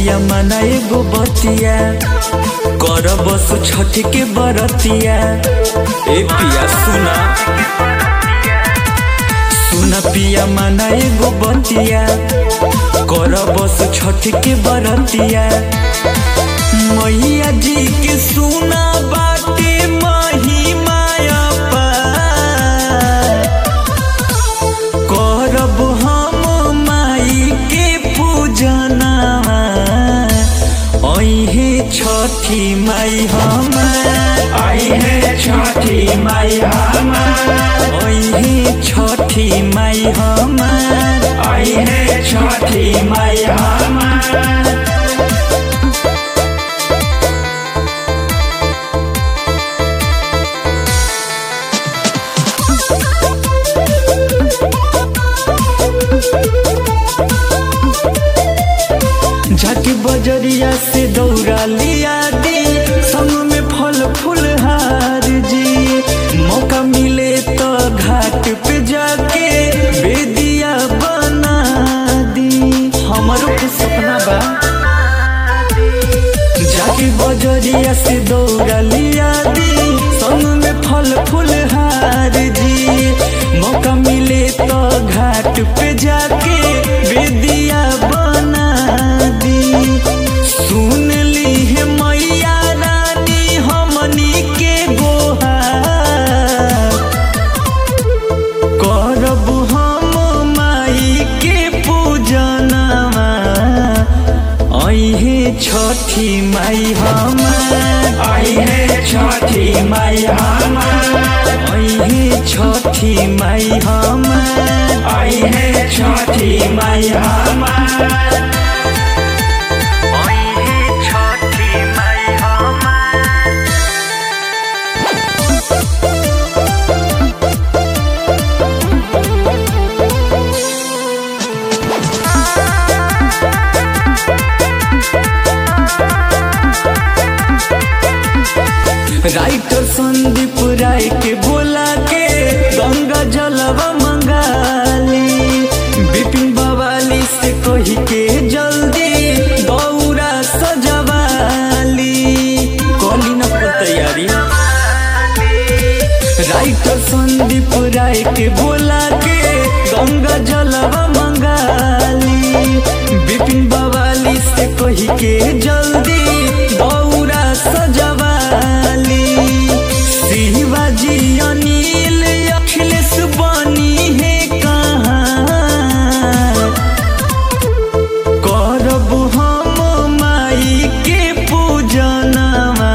पिया मना एगो बतिया कर बस छठ के बरतिया ए पिया सुना सुना पिया मना एगो बतिया कर बस छठ के बरतिया मैया जी के सुना बाटे महिमा अपार। करब हम माई के पूजना अहे छठी माई हम अहे छठी माई हमार अहे छठी माई हम अहे छठी माई हमार जाके बजरिया से दौड़ा लिया दी संग में फल फूल हार जी मौका मिले तो घाट पे जाके बेदिया बना दी हमारो के सपना बा जाके बजरिया से दौड़ा लिया दी संग में फल फूल हार जी मौका मिले तो घाट पे जाके बेदिया बना दी सुन ली है मैया रानी हमनी के गोहार करब हम माई के पूजनवा अहे छठी माई हम अहे छठी माई हमार अहे छठी माई हम अहे छठी माई हमार अहे छठी माई हम राइटर संदीप राय के बोला के गंगा जलवा मंगाली बिपिन बवाली से कही के जल्दी दौरा सजवाली कली न पर तैयारी राइटर संदीप राय के बोला के गंगा जलवा मंगाली बिपिन बवाली से कही के जल्दी दौरा सजवाली शिवाजी अनिल अखिलेश बनी है कहाँ करब हम माई के पूजनवा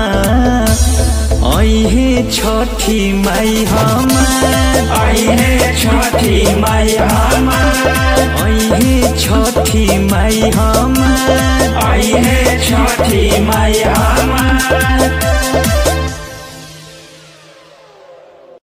अहे छठी माई हम अहे छठी माई हमार अहे छठी माई हम अहे छठी माई